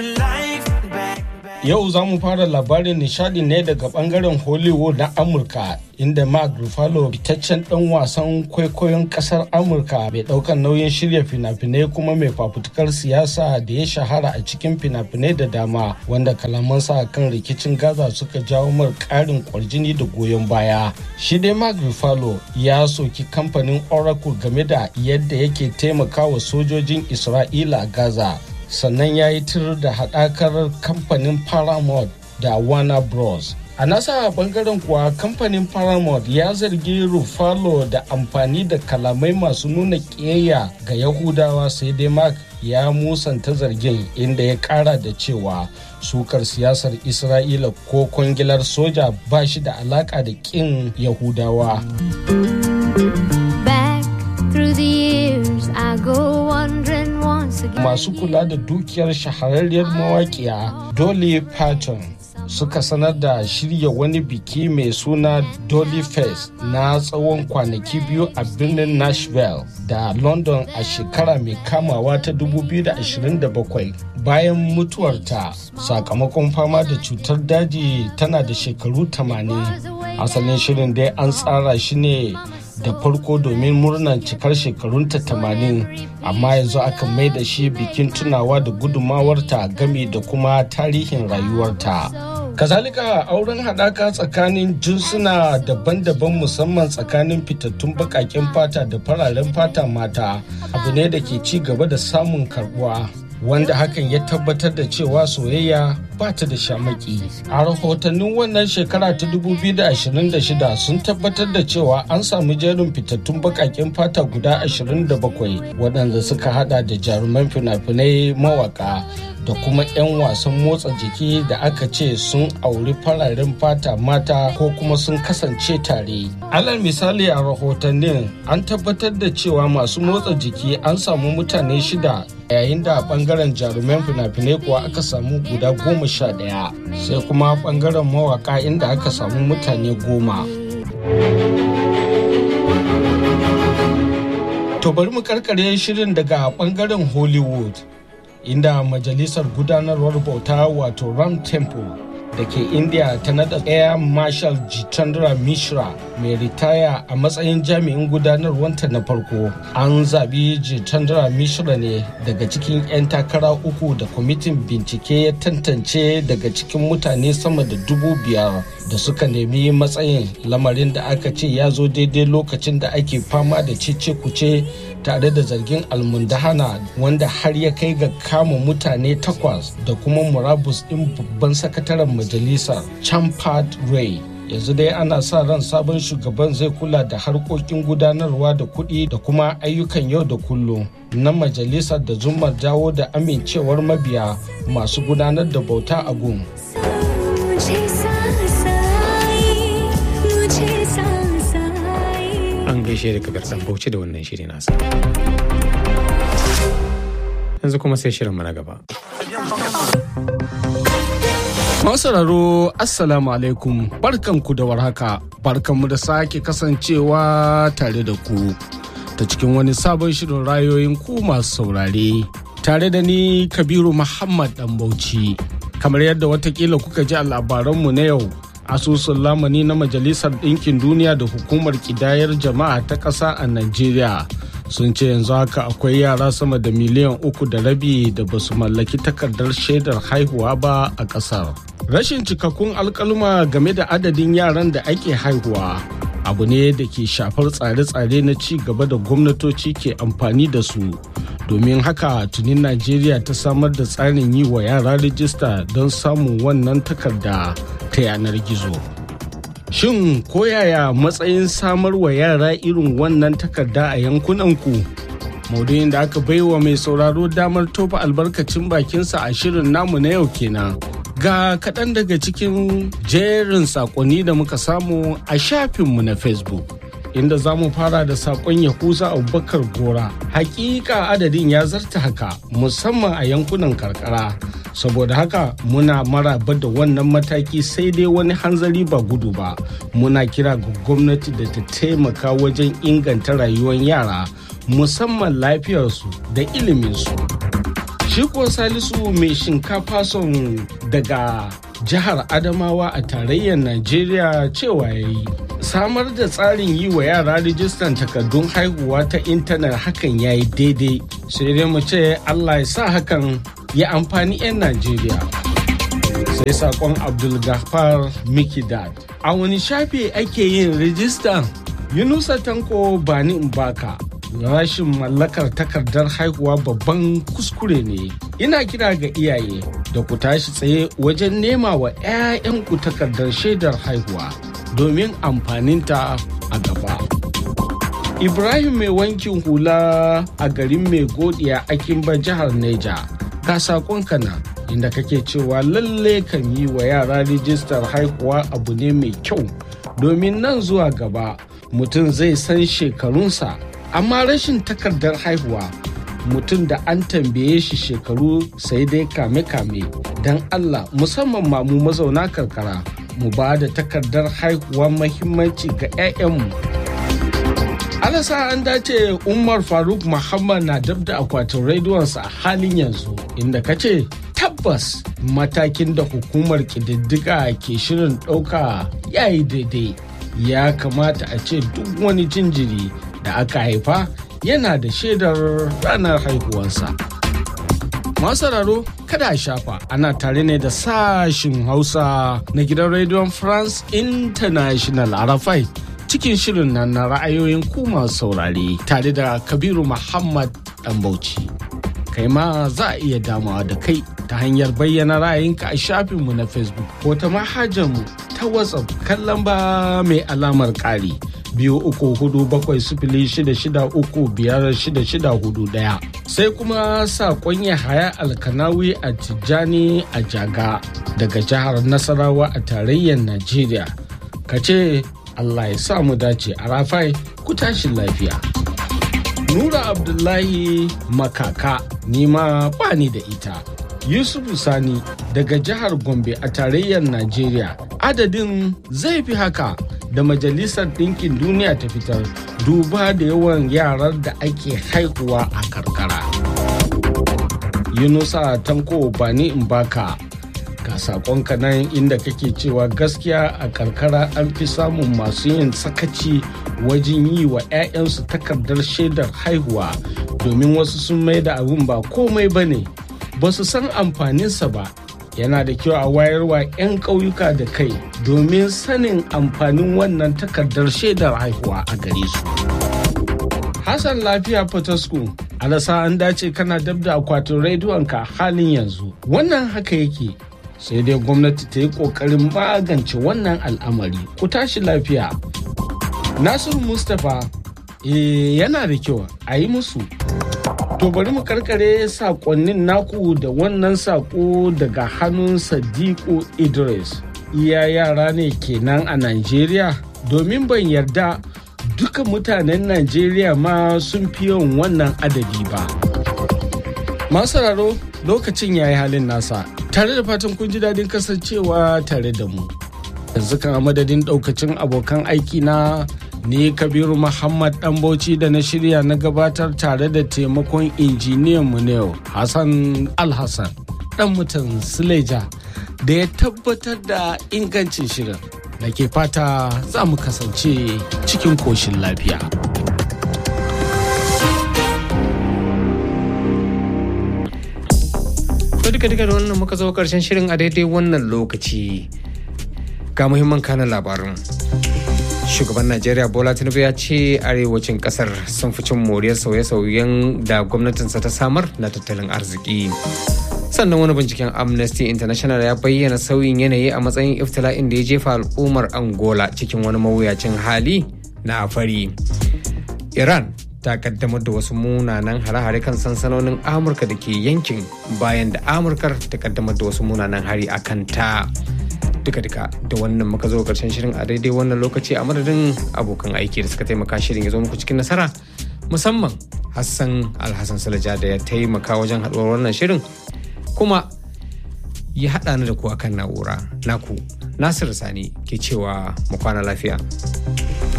Yau za mu fara labarin nishadi ne daga bangaren Hollywood na Amurka inda Mark Ruffalo fitaccen dan wasan kwaikwayon kasar Amurka mai daukan nauyin shirya fina-finai kuma mai fafutukar siyasa da ya shahara a cikin fina-finai da dama wanda kalamansa kan rikicin Gaza suka jawo mar karin kwarjini da goyon baya. Shi dai Mark Ruffalo ya soki kamfanin Oracle game da yadda yake taimakawa sojojin Isra'ila a Gaza. sannan ya yi tir da haɗakar kamfanin paramount da warner bros a nasa bangaren kuwa kamfanin paramount ya zargi rufalo da amfani da kalamai masu nuna ƙiyayya ga yahudawa sai dai mark ya musanta zargin inda ya ƙara da cewa sukar siyasar isra'ila ko kwangilar soja ba shi da alaƙa da ƙin yahudawa Back through the years, I go wandering once again. masu kula da dukiyar shahararriyar mawaƙiya Dolly Parton suka sanar da shirya wani biki mai suna Dolly Fest na tsawon kwanaki biyu a birnin Nashville da London a shekara mai kamawa ta 2027 bayan mutuwarta sakamakon fama da cutar daji tana da shekaru 80 asalin shirin dai an tsara shi ne da farko domin murnar cikar shekarunta 80 amma yanzu aka mai da shi bikin tunawa da gudumawarta gami da kuma tarihin rayuwarta kazalika auren haɗaka tsakanin jinsuna daban-daban musamman tsakanin fitattun baƙaƙen fata da fararen fata mata abu ne da ke ci gaba da samun karbuwa wanda hakan ya tabbatar da cewa soyayya ba ta da shamaki. A rahotannin wannan shekara ta 2026 sun tabbatar da cewa an samu jerin fitattun bakaken fata guda 27 waɗanda suka hada da jaruman fina-finai mawaka da kuma 'yan wasan motsa jiki da aka ce sun auri fararen fata mata ko kuma sun kasance tare. Alal misali a rahotannin an tabbatar da cewa masu motsa jiki an samu mutane shida yayin da bangaren jaruman fina-finai kuwa aka samu guda goma sha ɗaya sai kuma bangaren mawaka inda aka samu mutane goma. To bari mu karkare shirin daga bangaren Hollywood inda majalisar gudanarwar bauta wato Ram Temple da ke India ta nada Air Marshal Jitendra Mishra mai ritaya a matsayin jami'in gudanarwanta na farko. An zabi Jitendra Mishra ne daga cikin 'yan takara uku da kwamitin bincike ya tantance daga cikin mutane sama da dubu biyar da suka nemi matsayin lamarin da aka ce ya zo daidai lokacin da ake fama da cece kuce tare da zargin almundahana wanda har ya kai ga kama mutane takwas da kuma murabus ɗin babban sakataren majalisar champad ray yanzu dai ana sa ran sabon shugaban zai kula da harkokin gudanarwa da kuɗi da kuma ayyukan yau da kullum na majalisar da zumar dawo da amincewar mabiya masu gudanar da bauta a gun मुझे सांस आई, मुझे सांस आई। An gaishe da kabir dan bauchi da wannan shiri nasa. Yanzu kuma sai shirin mu na gaba. sauraro assalamu alaikum barkanku da warhaka barkanmu da sake kasancewa tare da ku ta cikin wani sabon shirin rayoyin ku masu saurare tare da ni kabiru muhammad dan bauchi kamar yadda watakila kuka ji a labaranmu na yau asusun lamani na majalisar ɗinkin duniya da hukumar ƙidayar jama'a ta ƙasa a najeriya sun ce yanzu haka akwai yara sama da miliyan uku da rabi da ba su mallaki takardar shaidar haihuwa ba a ƙasar rashin cikakkun alkaluma game da adadin yaran da ake haihuwa abu ne da ke shafar tsare-tsare na ci gaba da gwamnatoci ke amfani da su domin haka tunin najeriya ta samar da tsarin yi wa yara rijista don samun wannan takarda ta yanar gizo shin koyaya matsayin samar wa yara irin wannan takarda a yankunanku maudu'in da aka baiwa mai sauraro damar tofa albarkacin bakinsa a shirin namu na yau kenan ga kaɗan daga cikin jerin saƙonni da muka samu a shafinmu na facebook inda za mu fara da saƙon yahuza abubakar gora hakika adadin ya zarta haka musamman a yankunan karkara saboda haka muna maraba da wannan mataki sai dai wani hanzari ba gudu ba muna kira ga gwamnati da ta taimaka wajen inganta rayuwar yara musamman lafiyarsu da iliminsu shi kuwa salisu mai shinkafa son daga jihar adamawa a tarayyar najeriya cewa ya yi samar da tsarin yi wa yara rijistan takardun haihuwa ta intanet hakan ya yi daidai sai dai mu ce allah ya sa hakan ya amfani 'yan najeriya sai sakon abdulgafar mikidad a wani shafi ake yin rijistan yunusa tanko bani in baka rashin mallakar takardar haihuwa babban kuskure ne ina kira ga iyaye da ku tashi tsaye wajen nema wa 'ya'yanku takardar shaidar haihuwa domin amfaninta a gaba ibrahim mai wankin hula a garin mai godiya a kimba jihar neja ka sakonka na inda kake cewa lalle kan yi wa yara rijistar haihuwa abu ne mai kyau domin nan zuwa gaba mutum zai san shekarunsa amma rashin takardar haihuwa mutum da an tambaye shi shekaru sai dai kame-kame don allah musamman ma mu mazauna karkara mu ba da takardar haihuwa mahimmanci ga 'ya'yanmu alasa an dace umar faruk muhammad na dab da akwatin rediyonsa a halin yanzu inda ka ce tabbas matakin da hukumar ƙididdiga ke shirin ɗauka ya yi daidai ya kamata a ce duk wani jinjiri da aka haifa yana da shaidar ranar haihuwarsa. Masararo kada a shafa ana tare ne da sashin Hausa na gidan rediyon France International Arafai cikin shirin nan na ra'ayoyin ku masu saurare tare da Kabiru Muhammad Bauchi. Kai ma za a iya damawa da kai ta hanyar bayyana ra'ayinka a shafinmu na Facebook ko ta manhajarmu ta WhatsApp kallon ba mai alamar ƙari. biyu uku hudu bakwai sifili shida shida uku biyar shida shida hudu daya sai kuma saƙon haya alkanawi a tijjani a jaga daga jihar nasarawa a tarayyar najeriya ka ce allah ya sa mu dace a rafai ku tashi lafiya nura abdullahi makaka nima bani da ita yusufu sani daga jihar gombe a tarayyar najeriya adadin zai fi haka da majalisar ɗinkin duniya ta fitar duba da yawan yaran da ake haihuwa a karkara yunusa tanko bani in baka ga sakonka nan inda kake cewa gaskiya a karkara an fi samun masu yin sakaci wajen yi wa 'ya'yansu takardar shaidar haihuwa domin wasu sun mai da abin ba komai ba ne ba su san amfaninsa ba yana da kyau a wayarwa 'yan ƙauyuka da kai domin sanin amfanin wannan takardar shaidar haihuwa a gare su. Hassan lafiya Fatasku, alasa an dace kana dab da akwatin rediyonka halin yanzu. Wannan haka yake sai dai gwamnati ta yi ƙoƙarin magance wannan al'amari ku tashi lafiya. Nasiru Mustapha e, yana da kyau a yi musu To bari mu karkare sakonnin naku da wannan sako daga hannun Sadiku Idris. Iya yara ne kenan a Najeriya domin ban yarda duka mutanen Najeriya ma sun fi yawan wannan adadi ba. Masararo lokacin yayi halin nasa tare da fatan kun ji daɗin kasancewa tare da mu. Yanzu kan madadin ɗaukacin abokan aiki na ni kabiru muhammad dan bauchi da na shirya na gabatar tare da taimakon injiniyan mu ne hassan alhassan dan mutan suleja da ya tabbatar da ingancin shirin da ke fata za mu kasance cikin koshin lafiya To duka duka da wannan muka zo karshen shirin a daidai wannan lokaci ga muhimman kanan labarin. shugaban najeriya bola tinubu ya ce arewacin kasar sun fi cin moriyar sauye-sauyen da gwamnatinsa ta samar na tattalin arziki sannan wani binciken amnesty international ya bayyana sauyin yanayi a matsayin iftila'in da ya jefa al'ummar angola cikin wani mawuyacin hali na fari iran ta kaddamar da wasu munanan hare-hare kan sansanonin amurka da ke yankin bayan da amurkar ta kaddamar da wasu munanan hari a kanta duka-duka da wannan muka zo karshen shirin a daidai wannan lokaci a madadin abokan aiki da suka taimaka shirin ya zo muku cikin nasara musamman hassan alhassan salaja da ya taimaka wajen haɗuwar wannan shirin kuma ya haɗa ni da ku akan na'ura naku nasiru sani ke cewa mu kwana lafiya